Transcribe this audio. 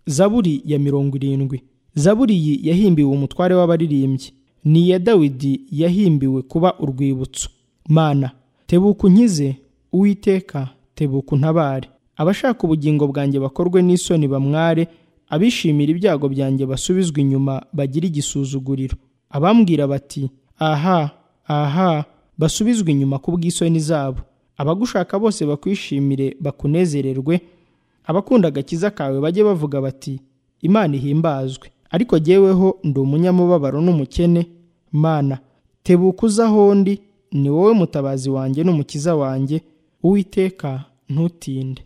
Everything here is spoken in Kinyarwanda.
zaburi ya mirongo irindwi zaburi iyi yahimbiwe umutware w'abaririmbyi ni iya dawidi yahimbiwe kuba urwibutso mana tebuka unkize uwiteka tebuka untabare abashaka ubugingo bwanjye bakorwe n'isoni bamware abishimira ibyago byanjye basubizwe inyuma bagire igisuzuguriro abambwira bati aha aha basubizwe inyuma ku bw'isoni zabo abagushaka bose bakwishimire bakunezererwe abakunda agakiza kawe bajye bavuga bati imana ihimbazwe ariko jyeweho ndi umunyamubabaro n'umukene mana tebuka uza aho ndi ni wowe mutabazi wanjye n'umukiza wanjye uwiteka ntutinde